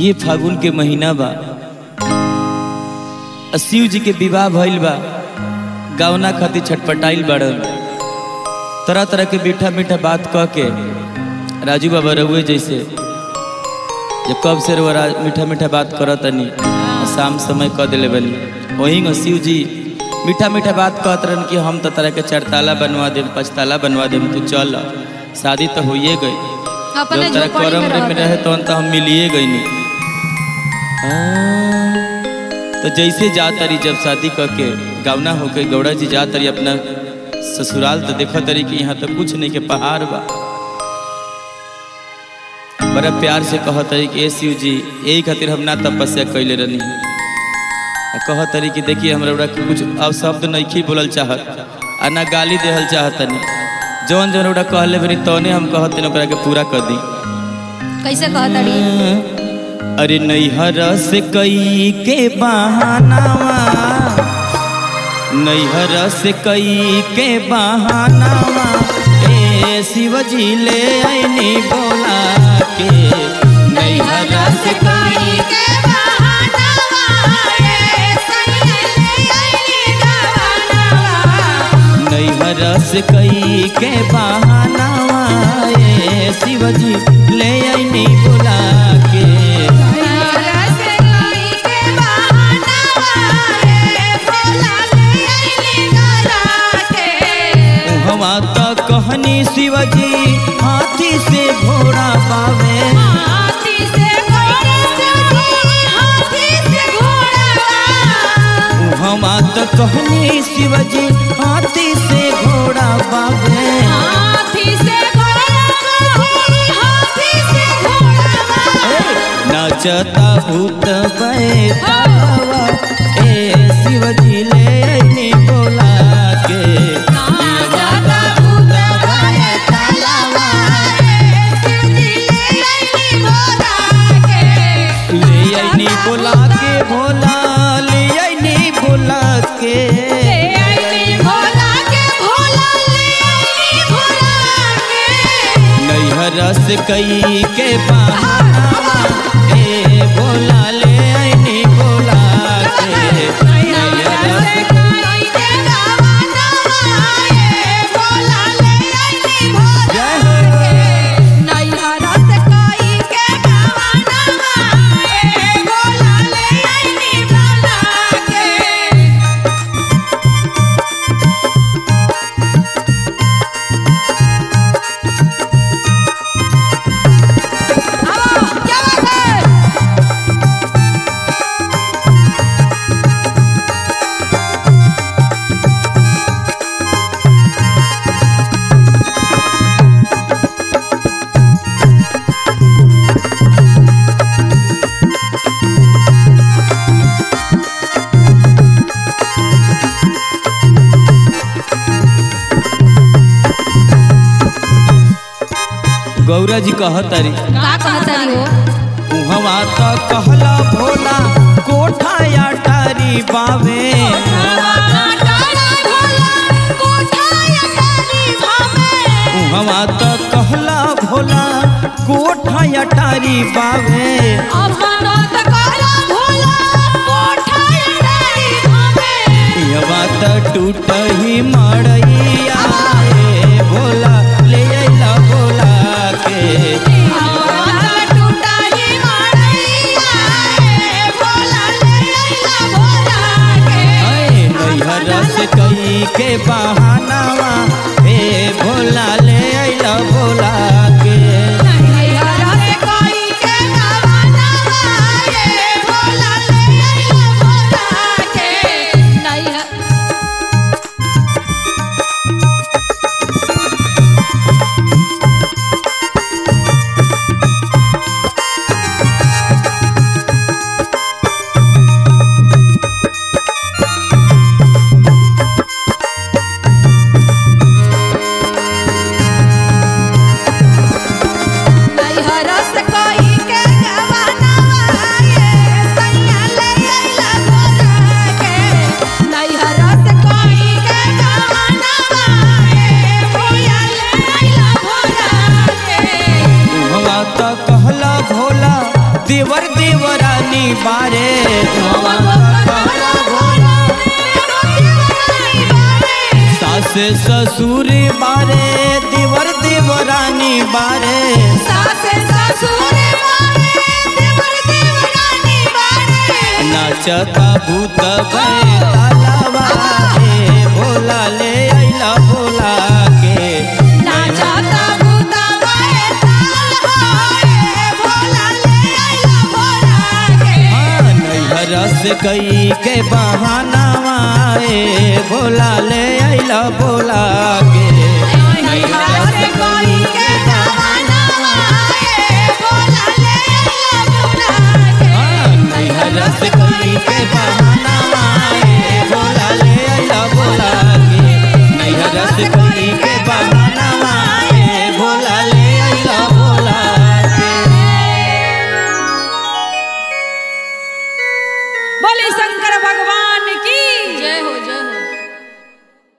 ये फागुन के महीना बा आ शिव जी के विवाह भइल बा गावना खातिर छटपटाइल बाड़न तरह तरह के मीठा मीठा बात कह के राजू बाबा रहुए जैसे जे कब से रहुआ रा- मीठा मीठा बात करत तनी शाम समय कह दिले बनी वहीं शिव जी मीठा मीठा बात कहत रहन कि हम तो तरह के चारताला बनवा देम पचताला बनवा देम तू चल शादी तो होइए गई अपने जब तेरा झोपड़ी करम में रे में रह रहे तो तो हम मिलिए गई नहीं तो जैसे जा तरी जब शादी करके गावना होके गौड़ा जी जा तरी अपना ससुराल तो देखो तरी कि यहाँ तो कुछ नहीं के पहाड़ बा बड़ा प्यार से कह तरी कि ए शिव जी यही खातिर हम ना तपस्या कैले रहनी आ कह तरी कि देखिए हमरा ओरा कुछ अब शब्द नहीं बोलल चाहत आ ना गाली देहल चाहत नहीं जौन जौन ओरा कहले बनी तौने हम कहत तनी ओकरा के पूरा कर दी कैसे कहतड़ी अरे नैहर से कई के बहानावा नैहर से कई के बहानावा ए शिवजी ले आईनी बोला के नैहर से कई के बहाना वाए सैले आईली गवाना नैहर से कई के बहानावा ए शिवजी ले आईनी बोला के रस कोई के बहाना वाए भोला ले आईली गला के हवा तो कहनी शिवजी हाथी से घोड़ा पावे हाथी से घोड़ा से हाथी से घोड़ा हवा तो कहनी शिवजी हाथी से घोड़ा पावे हाथी से घोड़ा हाथी से घोड़ा नचता भूत बैतावा ए शिवजी ले अइनी बोला के जाता भूत भय तलवा शिवजी ले आईली भोला के ले अइनी बोला के भोला ले अइनी बोला के ले आईली भोला के भोला ले आईली भोला के नैहर से कई के बहाना ए बोला ले अइनी बोला के नैहर से जय हो गौरा जी कहतारी का कहतारी हो उहवा तो कहला भोला कोठा या टारी बावे उहवा तो कहला भोला कोठा या टारी बावे यवा तो टूट ही मड़ैया ए भोला ले अइला भोला के ऐ नैहर से कई के बहानावा ए भोला ले अइला भोला के बारे सास ससुर बारे देवर देवरानी बारे नाचता भूत गए तालाबा रे भोला ले आइला भोला के हाँ, नैहर से कई के बहाना आए भोला ले आइला भोला के नैहर से हाँ, नैहर से कई के बहाना आए भोला ले आइला भोला के नैहर से कई के बहाना आए भोला ले आइला भोला के बोले शंकर भगवान की जय हो जय